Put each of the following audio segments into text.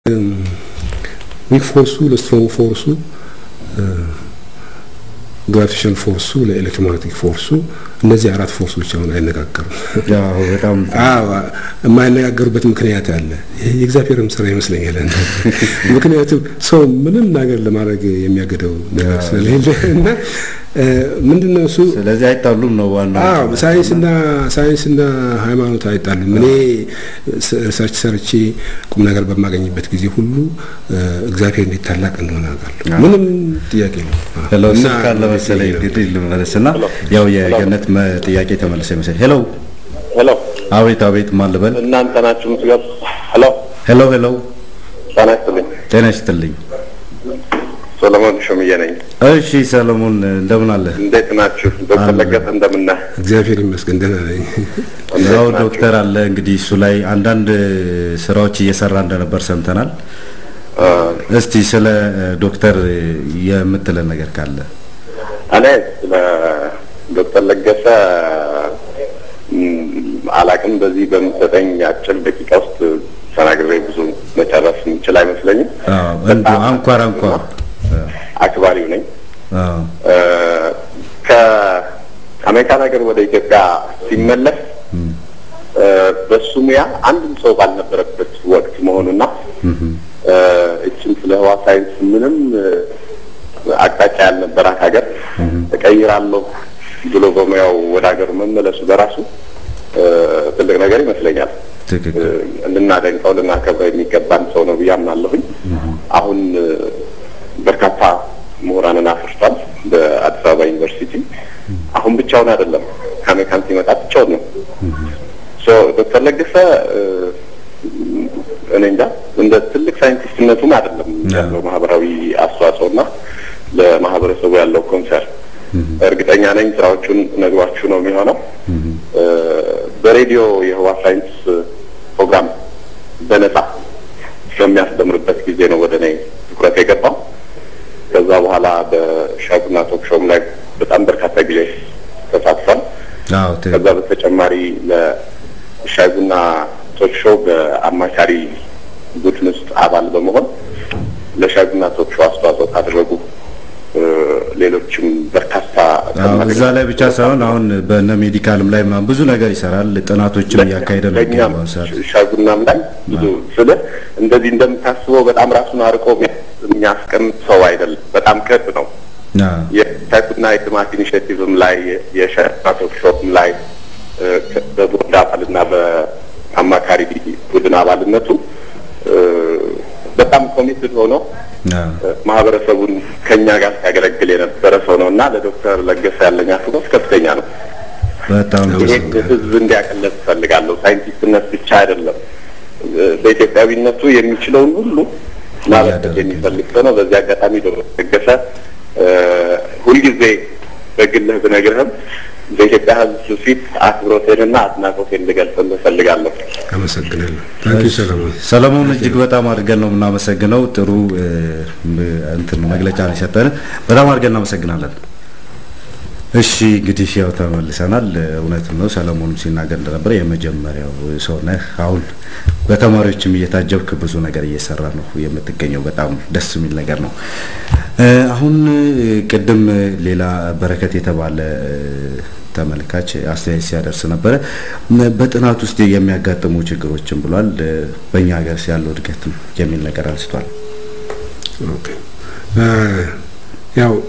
ዊክ ፎርሱ ለስትሮንግ ፎርሱ ግራቪቴሽን ፎርሱ ለኤሌክትሮማግኔቲክ ፎርሱ እነዚህ አራት ፎርሶች አሁን አይነጋገሩም። በጣም የማይነጋገሩበት ምክንያት አለ። ይህ የእግዚአብሔርም ስራ ይመስለኛል። ምክንያቱም ሰው ምንም ነገር ለማድረግ የሚያገደው ነገር ስለሌለ እና ምንድነው እሱ ስለዚህ አይጣሉም ነው ዋናው። አዎ ሳይንስና ሳይንስና ሃይማኖት አይጣሉም። እኔ ሪሰርች ሰርቼ ቁም ነገር በማገኝበት ጊዜ ሁሉ እግዚአብሔር እንዴት ታላቅ እንደሆነ አውቃለሁ። ምንም ጥያቄ ነው። ሄሎ ስልክ አለ መሰለኝ እንግዲህ ልመለስና ያው የገነት ጥያቄ ተመለሰ ይመስለኝ። ሄሎ ሄሎ፣ አቤት አቤት፣ ማን ልበል? እናንተ ናችሁ የምትገቡ? ሄሎ ሄሎ ሄሎ፣ ጤና ይስጥልኝ። ጤና ይስጥልኝ። ሰለሞን ሾምዬ ነኝ። እሺ ሰለሞን እንደምን አለ? እንዴት ናችሁ? ዶክተር ለገሰ እንደምን ነህ? እግዚአብሔር ይመስገን ደህና ነኝ። ያው ዶክተር አለ እንግዲህ እሱ ላይ አንዳንድ ስራዎች እየሰራ እንደነበር ሰምተናል። እስቲ ስለ ዶክተር የምትለን ነገር ካለ እኔ ስለ ዶክተር ለገሰ አላቅም። በዚህ በምሰጠኝ አጭር ደቂቃ ውስጥ ተናግሬ ብዙ መጨረስ የምችል አይመስለኝም። እንዲሁ አንኳር አንኳር አክባሪው ነኝ። ከአሜሪካን ሀገር ወደ ኢትዮጵያ ሲመለስ በሱ ሙያ አንድም ሰው ባልነበረበት ወቅት መሆኑና እችም ስለ ህዋ ሳይንስ ምንም አቅጣጫ ያልነበራት ሀገር እቀይራለሁ ብሎ በሙያው ወደ ሀገሩ መመለሱ በራሱ ትልቅ ነገር ይመስለኛል። ልናደንቀው ልናከብረው የሚገባን ሰው ነው ብዬ አምናለሁኝ። አሁን በርካታ ምሁራንን አፍርቷል በአዲስ አበባ ዩኒቨርሲቲ። አሁን ብቻውን አይደለም፣ ከአሜሪካን ሲመጣ ብቻውን ነው። ዶክተር ለገሰ እኔ እንጃ እንደ ትልቅ ሳይንቲስትነቱም አይደለም ያለው ማህበራዊ አስተዋጽኦ እና ለማህበረሰቡ ያለው ኮንሰርን እርግጠኛ ነኝ ስራዎቹን ነግሯችሁ ነው የሚሆነው። በሬዲዮ የህዋ ሳይንስ ፕሮግራም በነጻ በሚያስተምርበት ጊዜ ነው ወደ እኔ ትኩረት የገባው። ከዛ በኋላ በሻጉና ቶክ ሾውም ላይ በጣም በርካታ ጊዜ ተሳትፏል። ከዛ በተጨማሪ ለሻጉና ቶክ ሾው በአማካሪ ቡድን ውስጥ አባል በመሆን ለሻጉና ቶክ ሾው አስተዋጽኦ ካደረጉ ሌሎችም በርካታ እዛ ላይ ብቻ ሳይሆን አሁን በነ ሜዲካልም ላይ ምናምን ብዙ ነገር ይሰራል። ጥናቶችም እያካሄደ ነው ለእኛም ሻጉናም ላይ ብዙ ስለ እንደዚህ እንደምታስበው በጣም ራሱን አርቆ የሚያስቀምጥ ሰው አይደለም። በጣም ቅርብ ነው። የሻጉና የልማት ኢኒሽቲቭም ላይ የሻጉና ቶክ ሾውም ላይ በቦርድ አባልና በአማካሪ ቡድን አባልነቱ በጣም ኮሚትድ ሆኖ ማህበረሰቡን ከኛ ጋር ሲያገለግል የነበረ ሰው ነው እና ለዶክተር ለገሰ ያለኝ አክብሮት ከፍተኛ ነው። በጣም ይሄን ህዝብ እንዲያቀለት እፈልጋለሁ። ሳይንቲስትነት ብቻ አይደለም፣ በኢትዮጵያዊነቱ የሚችለውን ሁሉ ማበረከት የሚፈልግ ሰው ነው። በዚህ አጋጣሚ ዶክተር ለገሰ ሁልጊዜ በግልህ ብነግርህም በኢትዮጵያ ህዝብ ፊት አክብሮቴንና አድናቆቴን ልገልጽልህ እፈልጋለሁ። አመሰግናለሁ። ታንኪ ሰለሞን። ሰለሞን እጅግ በጣም አድርገን ነው የምናመሰግነው። ጥሩ እንትን መግለጫ ነው የሰጠን። በጣም አድርገን እናመሰግናለን። እሺ እንግዲህ ያው ተመልሰናል። እውነትም ነው ሰለሞንም ሲናገር እንደነበረ የመጀመሪያው ሰው ነህ። አሁን በተማሪዎችም እየታጀብክ ብዙ ነገር እየሰራ ነው የምትገኘው። በጣም ደስ የሚል ነገር ነው። አሁን ቅድም ሌላ በረከት የተባለ ተመልካች አስተያየት ሲያደርስ ነበረ። በጥናት ውስጥ የሚያጋጥሙ ችግሮችን ብሏል። በእኛ ሀገር ያለው እድገት የሚል ነገር አንስቷል። ኦኬ ያው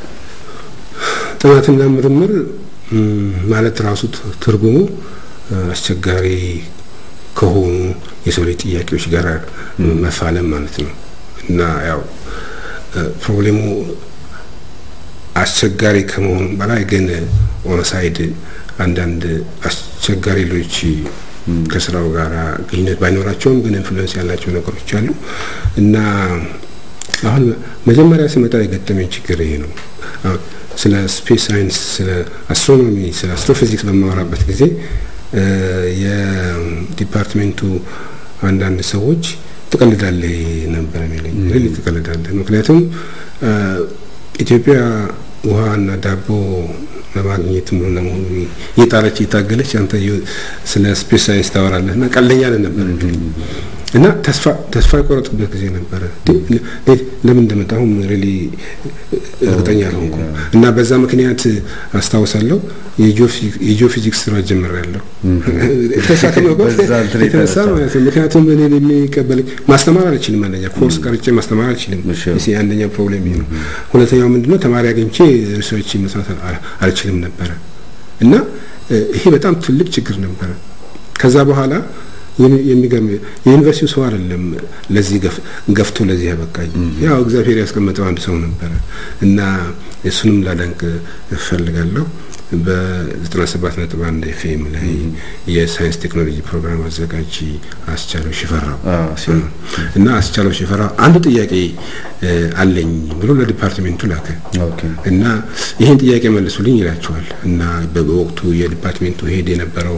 ጥናትና ምርምር ማለት ራሱ ትርጉሙ አስቸጋሪ ከሆኑ የሰው ልጅ ጥያቄዎች ጋር መፋለም ማለት ነው እና ያው ፕሮብሌሙ አስቸጋሪ ከመሆኑ በላይ ግን ኦነሳይድ አንዳንድ አስቸጋሪ ሌሎች ከስራው ጋር ግንኙነት ባይኖራቸውም ግን ኢንፍሉዌንስ ያላቸው ነገሮች አሉ እና አሁን መጀመሪያ ስመጣ የገጠመኝ ችግር ይሄ ነው። ስለ ስፔስ ሳይንስ፣ ስለ አስትሮኖሚ፣ ስለ አስትሮፊዚክስ በማወራበት ጊዜ የዲፓርትሜንቱ አንዳንድ ሰዎች ትቀልዳለህ ነበር የሚለኝ። ሪሊ ትቀልዳለህ። ምክንያቱም ኢትዮጵያ ውሃና ዳቦ ለማግኘት ሙሉ ለሙሉ እየጣረች እየታገለች አንተ ስለ ስፔስ ሳይንስ ታወራለህ እና ቀልደኛ ነበር። እና ተስፋ ተስፋ የቆረጥኩበት ጊዜ ነበረ። ለምን እንደመጣሁም ሪሊ እርግጠኛ አልሆንኩም። እና በዛ ምክንያት አስታውሳለሁ የጂኦፊዚክስ ስራ ጀምሬያለሁ። ተስፋ ከመቁረጥ የተነሳ ማለት ነው። ምክንያቱም እኔ የሚቀበል ማስተማር አልችልም። አንደኛ ኮርስ ቀርጬ ማስተማር አልችልም። አንደኛ ፕሮብሌም ነው። ሁለተኛው ምንድነው ተማሪ አግኝቼ ሪሰርች መስራት አልችልም ነበረ እና ይሄ በጣም ትልቅ ችግር ነበረ። ከዛ በኋላ የሚገርም የዩኒቨርሲቲው ሰው አይደለም ለዚህ ገፍቶ ለዚህ ያበቃኝ፣ ያው እግዚአብሔር ያስቀመጠው አንድ ሰው ነበረ እና እሱንም ላደንቅ እፈልጋለሁ። በ97 ነጥብ አንድ ኤፍኤም ላይ የሳይንስ ቴክኖሎጂ ፕሮግራም አዘጋጅ አስቻለው ሽፈራው እና አስቻለው ሽፈራው አንድ ጥያቄ አለኝ ብሎ ለዲፓርትሜንቱ ላከ እና ይህን ጥያቄ መልሱልኝ ይላቸዋል እና በወቅቱ የዲፓርትሜንቱ ሄድ የነበረው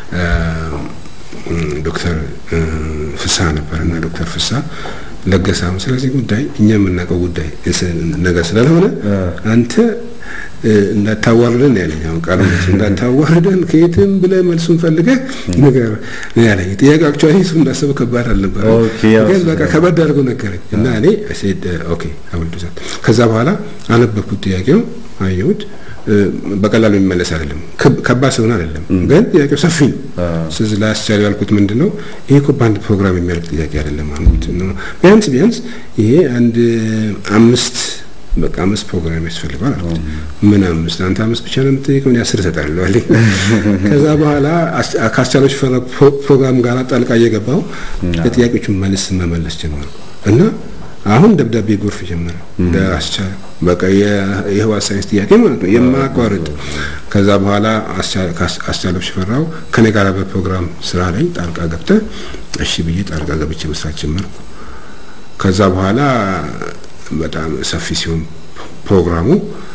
ዶክተር ፍስሐ ነበር እና ዶክተር ፍስሐ ለገሳም ስለዚህ ጉዳይ እኛ የምናውቀው ጉዳይ ነገር ስለሆነ አንተ እንዳታዋርደን ያለኝ አሁን ቃሉ እንዳታዋርደን ከየትም ብለህ መልሱን ፈልገህ ነገር ያለኝ ጥያቄ አክቹዋሊ እሱ እንዳሰበው ከባድ አልነበረም፣ ግን በቃ ከበድ አድርጎ ነገረኝ እና እኔ ሴድ ኦኬ አውል ዱ ከዛ በኋላ አነበብኩት ጥያቄው አየሁት። በቀላሉ የሚመለስ አይደለም፣ ከባድ ስለሆነ አይደለም፣ ግን ጥያቄው ሰፊ ነው። ስለዚህ ላስቻለው ያልኩት ምንድን ነው ይሄ እኮ በአንድ ፕሮግራም የሚያልቅ ጥያቄ አይደለም አልኩት። ቢያንስ ቢያንስ ይሄ አንድ አምስት በቃ አምስት ፕሮግራም ያስፈልገዋል አልኩት። ምን አምስት? አንተ አምስት ብቻ ነው የምትጠይቀው፣ እኔ አስር እሰጥሃለሁ አለኝ። ከዛ በኋላ ከአስቻለው ሽፈራ ፕሮግራም ጋር ጣልቃ እየገባው ለጥያቄዎቹ መልስ መመለስ ጀመርኩ እና አሁን ደብዳቤ ጎርፍ ጀመረ ለአስቻለ በቃ የህዋ ሳይንስ ጥያቄ ማለት ነው የማያቋርጥ። ከዛ በኋላ አስቻለው ሽፈራው ከኔ ጋር በፕሮግራም ስራ ላይ ጣልቃ ገብተ እሺ ብዬ ጣልቃ ገብቼ መስራት ጀመርኩ። ከዛ በኋላ በጣም ሰፊ ሲሆን ፕሮግራሙ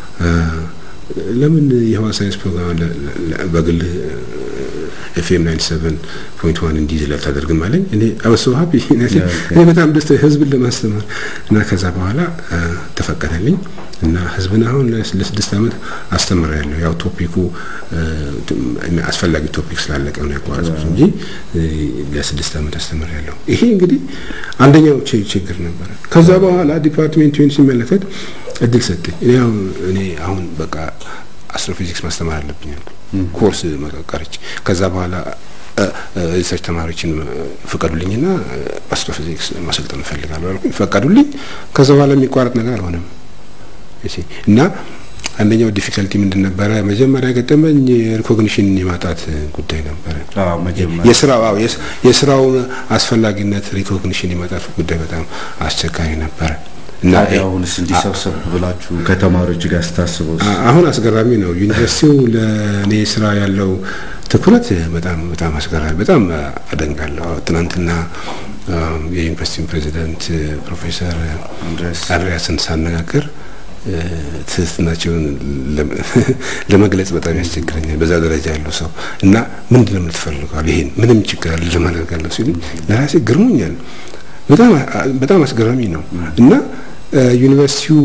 ለምን የህዋ ሳይንስ ፕሮግራም በግል ኤፍኤም 97.1 እንዲይዝ አታደርግም አለኝ። እኔ አበሶ ሀፒ እኔ በጣም ደስ ህዝብን ለማስተማር እና ከዛ በኋላ ተፈቀደልኝ እና ህዝብን አሁን ለስድስት ዓመት አስተምሬያለሁ። ያው ቶፒኩ አስፈላጊ ቶፒክ ስላለቀ ነው ያቋረጥኩት እንጂ ለስድስት ዓመት አስተምሬያለሁ። ይሄ እንግዲህ አንደኛው ችግር ነበረ። ከዛ በኋላ ዲፓርትሜንቱን ሲመለከት እድል ሰጠኝ። እኔ አሁን እኔ አሁን በቃ አስትሮፊዚክስ ማስተማር አለብኝ አልኩ። ኮርስ መቀቀረች ከዛ በኋላ ሪሰርች ተማሪዎችን ፍቀዱልኝና አስትሮፊዚክስ ማሰልጠን እፈልጋለሁ አልኩኝ። ፈቀዱልኝ። ከዛ በኋላ የሚቋረጥ ነገር አልሆነም እና አንደኛው ዲፊከልቲ ምንድን ነበረ? መጀመሪያ ገጠመኝ ሪኮግኒሽን የማጣት ጉዳይ ነበረ። የስራው የስራው አስፈላጊነት ሪኮግኒሽን የማጣት ጉዳይ በጣም አስቸጋሪ ነበረ። እና አሁንስ እንዲሰብሰብ ብላችሁ ከተማሪዎች ጋር ስታስበው አሁን አስገራሚ ነው። ዩኒቨርሲቲው ለእኔ ስራ ያለው ትኩረት በጣም በጣም አስገራሚ በጣም አደንቃለሁ። ትናንትና የዩኒቨርሲቲውን ፕሬዚደንት ፕሮፌሰር አንድሪያስን ሳነጋገር ትህትናቸውን ለመግለጽ በጣም ያስቸግረኛል። በዛ ደረጃ ያለው ሰው እና ምንድን ነው የምትፈልገዋል? ይሄን ምንም ችግር አለ ለማደርጋለሁ ሲሉ ለራሴ ግርሞኛል። በጣም በጣም አስገራሚ ነው እና ዩኒቨርሲቲው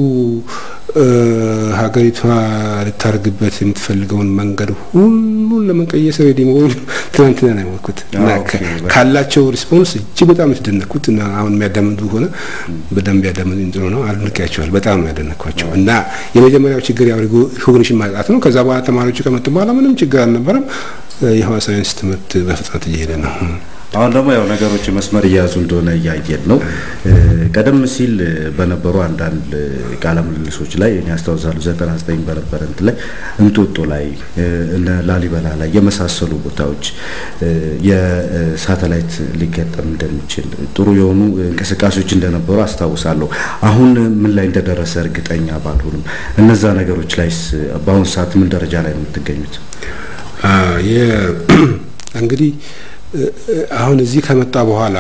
ሀገሪቷ ልታደርግበት የምትፈልገውን መንገድ ሁሉን ለመቀየስ ሬዲ መሆኑ ትናንትና ነው ያወቅኩት እና ካላቸው ሪስፖንስ እጅግ በጣም የተደነቅኩት እና አሁን የሚያዳምጡ ሆነ በደንብ ያዳምጡ ጥሩ ነው። አድንቄያቸዋል። በጣም ነው ያደነቅኳቸው እና የመጀመሪያው ችግር ያው ሪኮግኒሽን ማጣት ነው። ከዛ በኋላ ተማሪዎቹ ከመጡ በኋላ ምንም ችግር አልነበረም። የህዋ ሳይንስ ትምህርት በፍጥነት እየሄደ ነው። አሁን ደግሞ ያው ነገሮች መስመር እየያዙ እንደሆነ እያየን ነው። ቀደም ሲል በነበሩ አንዳንድ ቃለ ምልልሶች ላይ እኔ አስታውሳለሁ ዘጠና ዘጠኝ በነበረ እንትን ላይ እንጦጦ ላይ እነ ላሊበላ ላይ የመሳሰሉ ቦታዎች የሳተላይት ሊገጠም እንደሚችል ጥሩ የሆኑ እንቅስቃሴዎች እንደነበሩ አስታውሳለሁ። አሁን ምን ላይ እንደደረሰ እርግጠኛ ባልሆንም እነዛ ነገሮች ላይስ በአሁኑ ሰዓት ምን ደረጃ ላይ ነው የምትገኙት? እንግዲህ አሁን እዚህ ከመጣ በኋላ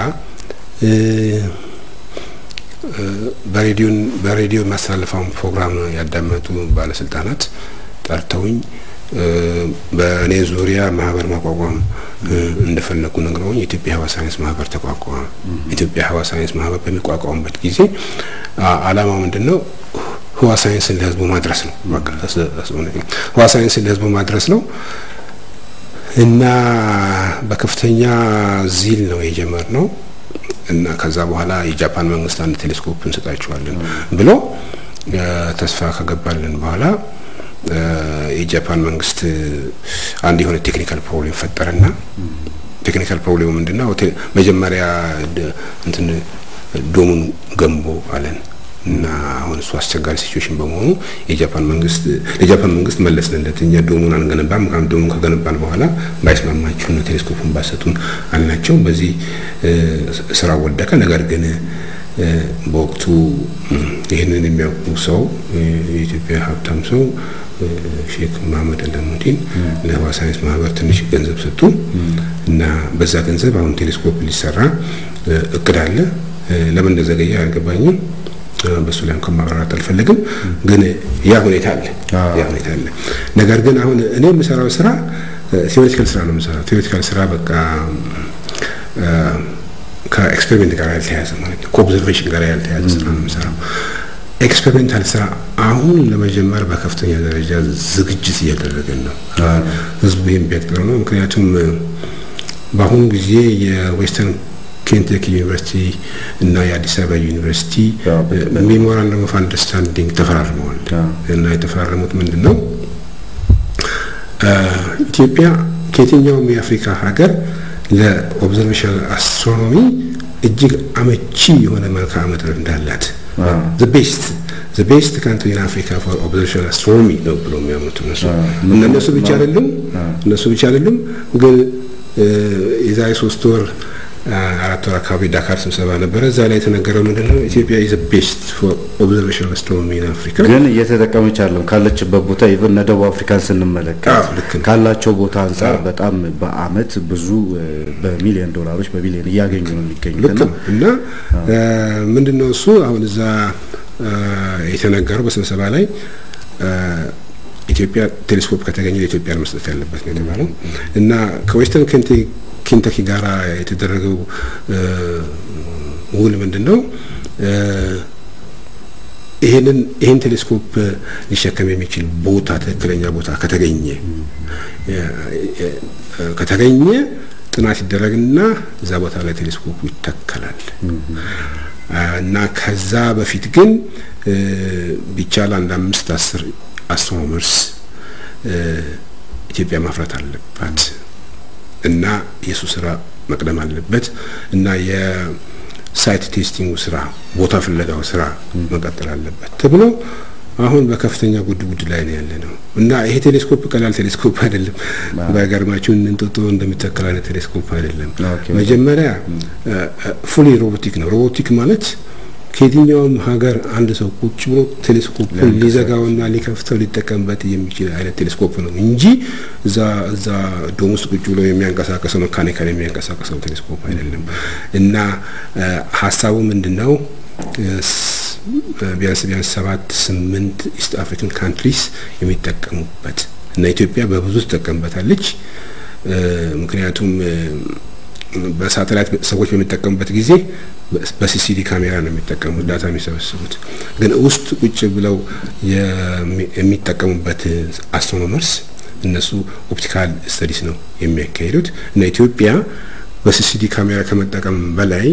በሬዲዮን በሬዲዮ የሚያስተላልፈውን ፕሮግራም ያዳመጡ ባለስልጣናት ጠርተውኝ በእኔ ዙሪያ ማህበር ማቋቋም እንደፈለጉ ነግረውኝ የኢትዮጵያ ህዋ ሳይንስ ማህበር ተቋቋመ። ኢትዮጵያ ህዋ ሳይንስ ማህበር በሚቋቋምበት ጊዜ አላማው ምንድን ነው? ህዋ ሳይንስን ለህዝቡ ማድረስ ነው። ህዋ ሳይንስን ለህዝቡ ማድረስ ነው። እና በከፍተኛ ዚል ነው የጀመርነው። እና ከዛ በኋላ የጃፓን መንግስት አንድ ቴሌስኮፕ እንሰጣችኋለን ብሎ ተስፋ ከገባልን በኋላ የጃፓን መንግስት አንድ የሆነ ቴክኒካል ፕሮብሌም ፈጠረና ቴክኒካል ፕሮብሌሙ ምንድነው? መጀመሪያ እንትን ዶሙን ገንቦ አለን እና አሁን እሱ አስቸጋሪ ሲቹዌሽን በመሆኑ የጃፓን መንግስት ለጃፓን መንግስት መለስንለት። እኛ ዶሙን አንገነባም፣ ምክንያቱም ዶሙን ከገነባን በኋላ ባይስማማችሁ ነው ቴሌስኮፑን ባሰጡን አልናቸው። በዚህ ስራ ወደቀ። ነገር ግን በወቅቱ ይህንን የሚያውቁ ሰው የኢትዮጵያ ሀብታም ሰው ሼክ መሀመድ አላሙዲን ለህዋ ሳይንስ ማህበር ትንሽ ገንዘብ ሰጡ እና በዛ ገንዘብ አሁን ቴሌስኮፕ ሊሰራ እቅድ አለ። ለምን እንደዘገየ አልገባኝም። በሱ ላይ እንኳን ማብራራት አልፈልግም። ግን ያ ሁኔታ አለ ያ ሁኔታ አለ። ነገር ግን አሁን እኔ የምሰራው ስራ ቴዎሬቲካል ስራ ነው የምሰራው። ቴዎሬቲካል ስራ በቃ ከኤክስፔሪሜንት ጋር ያልተያዘ ማለት ነው። ከኦብዘርቬሽን ጋር ያልተያዘ ስራ ነው የምሰራው። ኤክስፔሪሜንታል ስራ አሁን ለመጀመር በከፍተኛ ደረጃ ዝግጅት እያደረገን ነው። ህዝቡ ይህም ቢያቅጥረው ነው። ምክንያቱም በአሁኑ ጊዜ የዌስተርን ኬንቴክ ዩኒቨርሲቲ እና የአዲስ አበባ ዩኒቨርሲቲ ሜሞራንደም ኦፍ አንደርስታንዲንግ ተፈራርመዋል እና የተፈራረሙት ምንድን ነው? ኢትዮጵያ ከየትኛውም የአፍሪካ ሀገር ለኦብዘርቬሽናል አስትሮኖሚ እጅግ አመቺ የሆነ መልክዓ ምድር እንዳላት ዘ ቤስት ዘ ቤስት ካንትሪ ኢን አፍሪካ ፎር ኦብዘርቬሽናል አስትሮኖሚ ነው ብሎ የሚያምኑት እነሱ እና እነሱ ብቻ አይደሉም እነሱ ብቻ አይደሉም ግን የዛሬ ሶስት ወር አራት ወር አካባቢ ዳካር ስብሰባ ነበረ። እዛ ላይ የተነገረው ምንድነው ኢትዮጵያ ኢዝ ቤስት ፎር ኦብዘርቬሽናል አስትሮኖሚ ኢን አፍሪካ። ግን እየተጠቀመች ያለው ካለችበት ቦታ ኢቨን እነ ደቡብ አፍሪካን ስንመለከት ካላቸው ቦታ አንጻር በጣም በአመት ብዙ በሚሊዮን ዶላሮች በቢሊዮን እያገኙ ነው የሚገኙት እና ምንድነው እሱ አሁን እዛ የተነገረው በስብሰባ ላይ ኢትዮጵያ ቴሌስኮፕ ከተገኘ ለኢትዮጵያ መስጠት ያለበት ነው የተባለው እና ከዌስተርን ኬንታኪ ጋራ የተደረገው ውል ምንድን ነው? ይሄንን ይሄን ቴሌስኮፕ ሊሸከም የሚችል ቦታ ትክክለኛ ቦታ ከተገኘ ከተገኘ ጥናት ይደረግና እዛ ቦታ ላይ ቴሌስኮፑ ይተከላል እና ከዛ በፊት ግን ቢቻል አንድ አምስት አስር አስትሮኖመርስ ኢትዮጵያ ማፍራት አለባት እና የሱ ስራ መቅደም አለበት እና የሳይት ቴስቲንጉ ስራ ቦታ ፍለጋው ስራ መቀጠል አለበት ተብሎ አሁን በከፍተኛ ጉድ ጉድ ላይ ነው ያለ ነው እና ይሄ ቴሌስኮፕ ቀላል ቴሌስኮፕ አይደለም። በሀገርማችሁ እንጦጦ እንደሚተከል አይነት ቴሌስኮፕ አይደለም። መጀመሪያ ፉሊ ሮቦቲክ ነው። ሮቦቲክ ማለት ከየትኛውም ሀገር አንድ ሰው ቁጭ ብሎ ቴሌስኮፕን ሊዘጋውና ሊከፍተው ሊጠቀምበት የሚችል አይነት ቴሌስኮፕ ነው እንጂ እዛ እዛ ዶም ውስጥ ቁጭ ብሎ የሚያንቀሳቀሰው መካኒካል የሚያንቀሳቀሰው ቴሌስኮፕ አይደለም እና ሀሳቡ ምንድን ነው? ቢያንስ ቢያንስ ሰባት ስምንት ኢስት አፍሪካን ካንትሪስ የሚጠቀሙበት እና ኢትዮጵያ በብዙ ትጠቀምበታለች። ምክንያቱም በሳተላይት ሰዎች በሚጠቀሙበት ጊዜ በሲሲዲ ካሜራ ነው የሚጠቀሙት ዳታ የሚሰበስቡት። ግን ውስጥ ቁጭ ብለው የሚጠቀሙበት አስትሮኖመርስ እነሱ ኦፕቲካል ስተዲስ ነው የሚያካሂዱት እና ኢትዮጵያ በሲሲዲ ካሜራ ከመጠቀም በላይ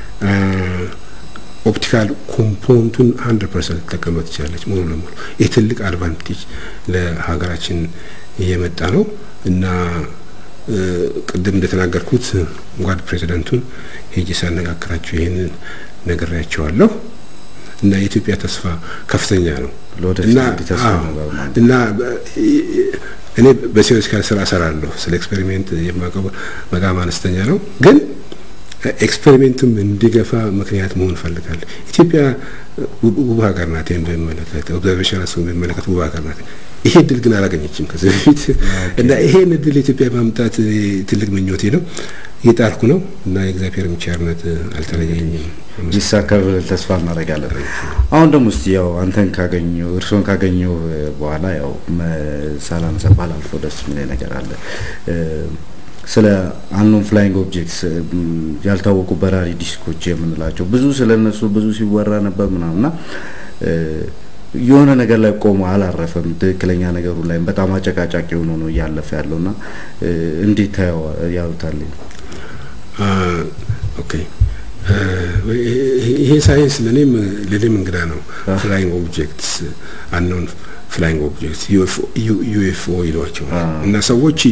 ኦፕቲካል ኮምፖነንቱን አንድ ፐርሰንት ልትጠቀምበት ትችላለች ሙሉ ለሙሉ። ይህ ትልቅ አድቫንቴጅ ለሀገራችን እየመጣ ነው እና ቅድም እንደተናገርኩት ጓድ ፕሬዚደንቱን ሄጄ ሳነጋግራቸው ይህንን ነግሬያቸዋለሁ እና የኢትዮጵያ ተስፋ ከፍተኛ ነው እና እኔ በቴዎሬቲካል ስራ እሰራለሁ። ስለ ኤክስፔሪሜንት የማውቀው በጣም አነስተኛ ነው ግን ኤክስፔሪሜንቱም እንዲገፋ ምክንያት መሆን እፈልጋለሁ። ኢትዮጵያ ውብ ሀገር ናት። ይህን በሚመለከት ኦብዘርቬሽን አስ በሚመለከት ውብ ሀገር ናት። ይሄ እድል ግን አላገኘችም ከዚህ በፊት እና ይሄን እድል ኢትዮጵያ ማምጣት ትልቅ ምኞቴ ነው። እየጣርኩ ነው እና የእግዚአብሔር ቸርነት አልተለየኝም። ይሳካል ተስፋ እናደርጋለን። አሁን ደግሞ እስቲ ያው አንተን ካገኘው እርስዎን ካገኘው በኋላ ያው ሳላነሳ ባላልፈው ደስ የሚለኝ ነገር አለ ስለ አንኖን ፍላይንግ ኦብጀክትስ ያልታወቁ በራሪ ዲስኮች የምንላቸው ብዙ ስለ እነሱ ብዙ ሲወራ ነበር ምናምና የሆነ ነገር ላይ ቆሞ አላረፈም። ትክክለኛ ነገሩ ላይ በጣም አጨቃጫቂ ሆኖ ነው እያለፈ ያለውና እንዴት ያዩታል? ኦኬ ይሄ ሳይንስ ለእኔም ለእኔም እንግዳ ነው። ፍላይንግ ኦብጀክትስ አንኖን ፍላይንግ ኦብጀክትስ ዩኤፍኦ ይሏቸዋል እና ሰዎች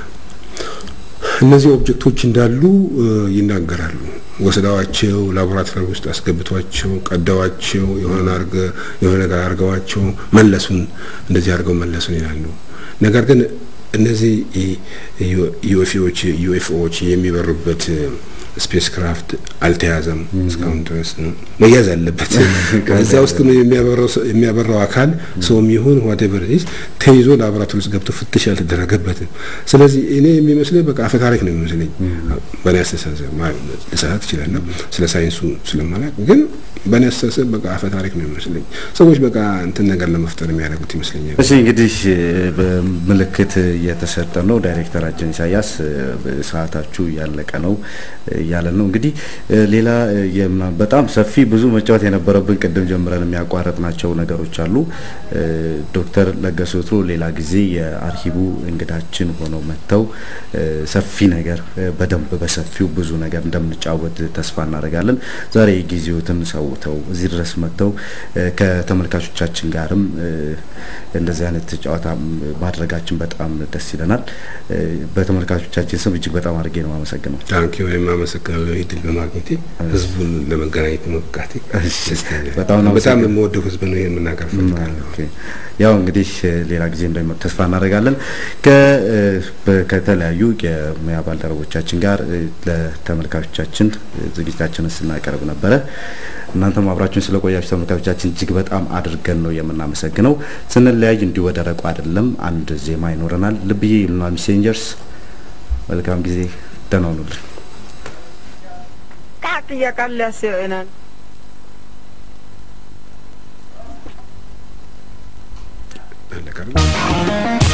እነዚህ ኦብጀክቶች እንዳሉ ይናገራሉ። ወስደዋቸው ላቦራቶሪ ውስጥ አስገብቷቸው ቀደዋቸው የሆነ አርገ የሆነ ነገር አርገዋቸው መለሱን እንደዚህ አድርገው መለሱን ይላሉ። ነገር ግን እነዚህ ዩኤፍኦዎች ዩኤፍኦዎች የሚበሩበት ስፔስ ክራፍት አልተያዘም እስካሁን ድረስ መያዝ አለበት። እዛ ውስጥ የሚያበራው አካል ሰውም ይሁን ዋቴቨር ኢዝ ተይዞ ላቦራቶሪ ውስጥ ገብቶ ፍትሽ አልተደረገበትም። ስለዚህ እኔ የሚመስለኝ በቃ አፈ ታሪክ ነው የሚመስለኝ። በእኔ አስተሳሰብ ልሳሳት እችላለሁ ስለ ሳይንሱ ስለማላውቅ፣ ግን በእኔ አስተሳሰብ በቃ አፈ ታሪክ ነው የሚመስለኝ። ሰዎች በቃ እንትን ነገር ለመፍጠር የሚያደርጉት ይመስለኛል። እሺ እንግዲህ ምልክት እየተሰጠ ነው። ዳይሬክተራችን ኢሳያስ ሰዓታችሁ ያለቀ ነው እያለን ነው። እንግዲህ ሌላ በጣም ሰፊ ብዙ መጫወት የነበረብን ቅድም ጀምረን የሚያቋረጥናቸው ነገሮች አሉ። ዶክተር ለገሰ ወትሮ ሌላ ጊዜ የአርሂቡ እንግዳችን ሆነው መጥተው ሰፊ ነገር በደንብ በሰፊው ብዙ ነገር እንደምንጫወት ተስፋ እናደርጋለን። ዛሬ ጊዜዎትን ሰውተው እዚህ ድረስ መጥተው ከተመልካቾቻችን ጋርም እንደዚህ አይነት ጨዋታ ማድረጋችን በጣም ደስ ይለናል። በተመልካቾቻችን ስም እጅግ በጣም አድርጌ ነው አመሰግነው። ታንኪ ወይም አመሰግናለሁ እድል በማግኘቴ ህዝቡን ለመገናኘት በመብቃቴ በጣም የምወደው ህዝብ ነው። ይሄን መናገር ፈልጋለሁ። ያው እንግዲህ ሌላ ጊዜ እንደሚመጡ ተስፋ እናደርጋለን። ከተለያዩ የሙያ ባልደረቦቻችን ጋር ለተመልካቾቻችን ዝግጅታችንን ስናቀርብ ነበረ። እናንተም አብራችሁን ስለቆያችሁ ተመልካቾቻችን እጅግ በጣም አድርገን ነው የምናመሰግነው። ስንለያይ እንዲሁ በደረቁ አይደለም፣ አንድ ዜማ ይኖረናል። ልብዬ ይሉና ሜሴንጀርስ መልካም ጊዜ፣ ደህና ሁኑልን። Kakkiya kallia se'enan. አለቀ አይደል?